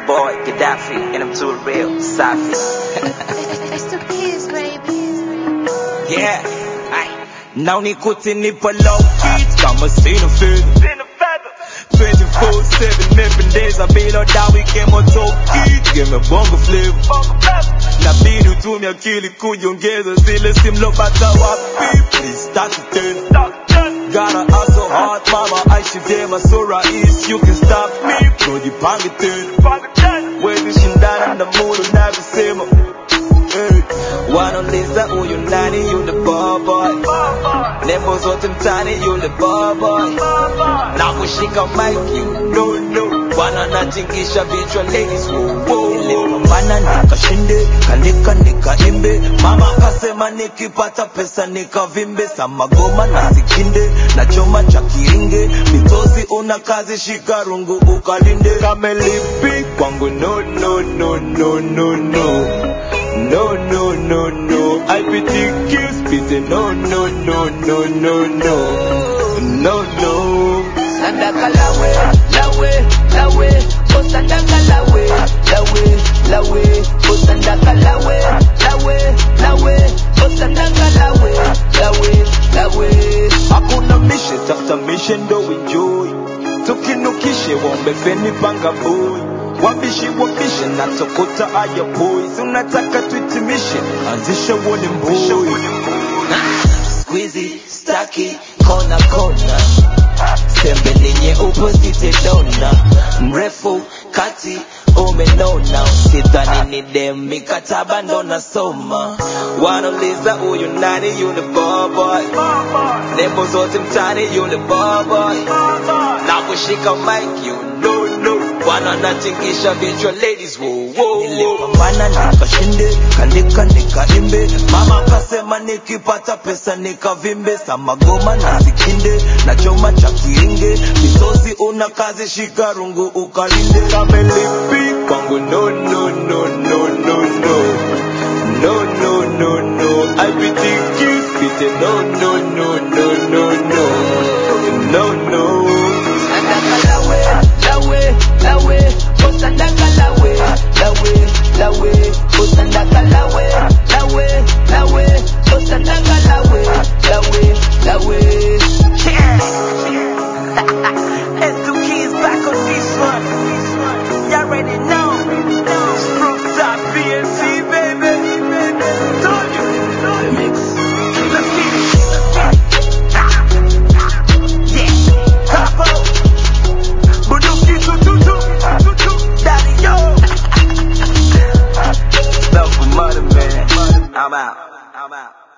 boy Gaddafi and I'm too real, Safi. It's the kids, baby. Yeah, ay. Now nikute nipo low key kama sina fedha 24/7 nimependeza bila dawa kemotoki game bongo flavor nabidi utumie akili kujiongeza zile simlopata wapi please start it tena Gotta hustle hard mama aishi vyema so rahisi you can stop me tujipange tena wezi shindana na muda unavyosema hey. wanauliza huyu nani yule boboy nembo zote mtani yule boboy na kushika mic you know no bwana natingisha vichwa ladies woo, woo. nilipambana nikashinde kanika nikaimbe mama akasema nikipata pesa nikavimbe samagoma na sikinde na choma cha kiringe mitosi una kazi shika rungu ukalinde kamelipi kwangu no no no no no no No, no, no, no. IPTQ spit no, no, no, no, no, no. No, no. Sandaka lawe, lawe, lawe, oh sandaka lawe, lawe, lawe, oh sandaka lawe, lawe, lawe, oh sandaka lawe, lawe, lawe. Hakuna mishe, tafuta mishe ndo enjoy. Tukinukishe wombe feni panga boy. Wabishi wabishe na tokota aya boy. Si unataka tuitimishe, anzisha uone mboy. Squeezy, staki, kona kona. Sembe lenye opposite dona. Mrefu, kati, umenona. Sidhani ni dem, mikataba ndo nasoma. Wanauliza huyu nani yule boboy. Nembo zote mtani yule boboy. Na kushika mic you know no. Bwana natingisha vichwa ladies woo woo woo. Nilipambana nikashinde, kanika nikaimbe. Mama akasema nikipata pesa nikavimbe. Samagoma na sikinde, na choma cha kiringe. Misosi una kazi shika rungu ukalinde. Kamelipi kwangu no no no no no no. No no no no. IPTQ spit no no no no no no. No no. Sandaka lawe, lawe, lawe, oh sandaka lawe, lawe, lawe, oh sandaka lawe, lawe, lawe, oh sandaka lawe, lawe, lawe. It's two kids back on this one. Y'all already know. From top BNC, baby. Told you. Let's get it. Yeah. Capo. Bunduki tututu. Daddy, yo. Love for mother, man. I'm out. I'm out.